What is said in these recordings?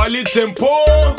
Fally Tempo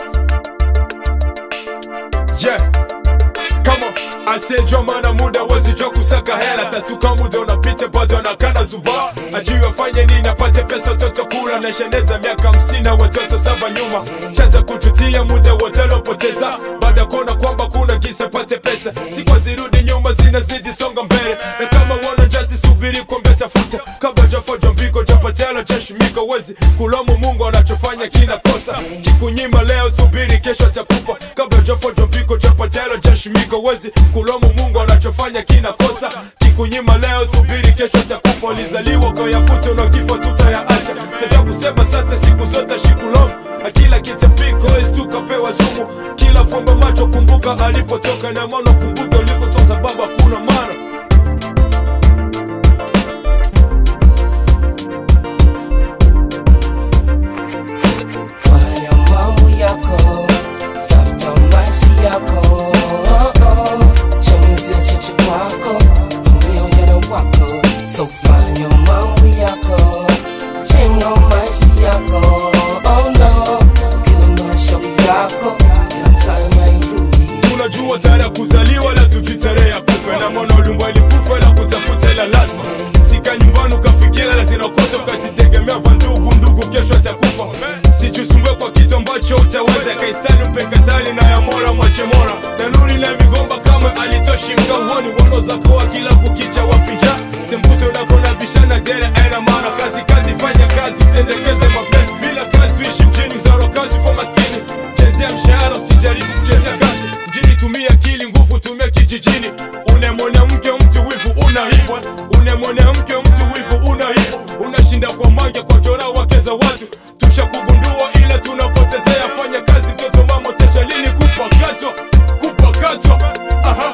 Yeah Come on asiyejua maana muda wezijua kusaka hela tastuka muda unapita bado anakana zuba ajui wafanye nini apate pesa watoto kula na sheneza miaka hamsini na watoto saba nyuma chaza kututia muda wote lopoteza baada ya kuona kwamba kuna kisa pate pesa sikwa zirudi nyuma zinazidi songa mbele na kama wana jasi subiri kombe tafuta kabla jafojo mbiko japatela chashimika wezi kulomu mungu anachofanya kina kosa kikunyima leo subiri kesho atakupa kabla jafojo mbiko japatela chashimika wezi kulomu mungu anachofanya kina kosa kikunyima leo subiri kesho atakupa ulizaliwa kayakuta na kifo tutayaacha sasa kusema sante siku zote shikulomu akila kitapiko istukapewa zumu kila fumba macho kumbuka alipotoka na maana kumbuka ulikotoka sababu hakuna maana Fanya mambo yako, tafuta maisha yako. Chamizi usiche kwako, tumia ujana wako. So fanya mambo yako, jenga maisha yako. Oh no, kila mashauri yako, kila time hairudi. tunajua tarehe ya kuzaliwa la tujui tarehe ya kufa na mwana ulimwa ilikufa la kutafuta ila lazima sika nyumbani ukafikira la zinakosa ukajitegemea va ndugu ndugu kesho atakufa sichusumbwe kwa kitu ambacho utaweza kaisani mpe kazali na ya mola mwache mola tanuri na migomba kama alitoshi mkauoni wono zakoa kila kukicha wafinja sembuse unakona bishana dere aina maana kazi kazi fanya kazi usendekeze mapenzi bila kazi uishi mjini mzaro kazi ufa maskini chezea mshahara usijaribu kuchezea kazi mjini tumia akili nguvu tumia kijijini une mwanamke mtu wivu unaibwa une mwanamke mtu wivu unaibwa unashinda kwa mange kwa chora wake za watu tushakugundua ila tunapotezea fanya kazi mtoto mama tesha lini kupakatwa kupakatwa aha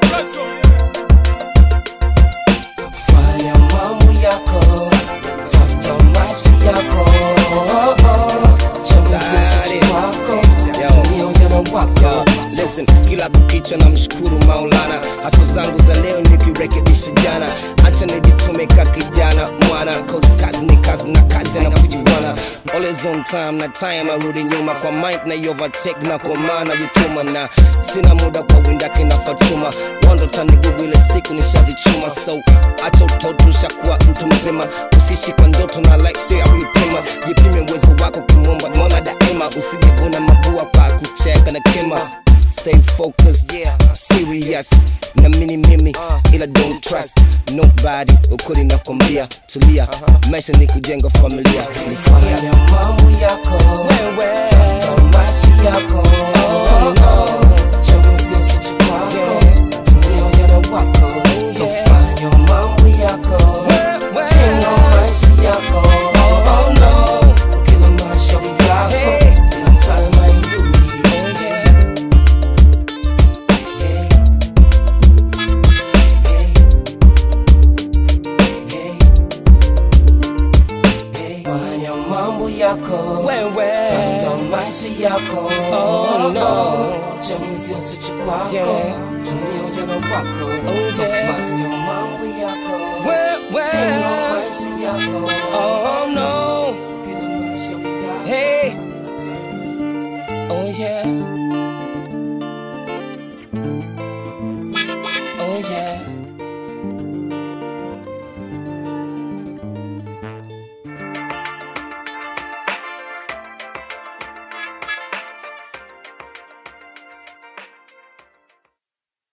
Fanya mambo yako, tafuta maisha yako. Chamizi usiche kwako, tumia ujana wako. Listen, kila kukicha na mshukuru Maulana, haso zangu za leo nikirekebisha jana, acha nijitume ka kijana mwana, cause kazi ni kazi na kazi na kujiwana, always on time na time arudi nyuma kwa mic na overtake na kwa maana jituma na sina muda kwa windake na Fatuma, wando tani gugu ile siku nishazichuma, so acha utoto ushakuwa mtu mzima, usishi kwa ndoto na life sio ya kuipima, jipime uwezo wako kimwomba mola daima, usijivuna mabua kwa kucheka na kima Stay focused, yeah. serious na mini mimi ila don't trust nobody ukuli nakwambia tulia maisha ni kujenga familia nisikia Fanya mambo yako, Wewe. tafuta maisha yako. Oh no, chamizi usiche kwako, tumia ujana wako. So fanya mambo yako, Wewe. jenga maisha yako. Oh no, kila mashauri yako, Hey. kila time hairudi. Fanya mambo yako Wewe. tafuta maisha yako Oh, no. chamizi usiche kwako Yeah. tumia ujana wako Oh, So yeah.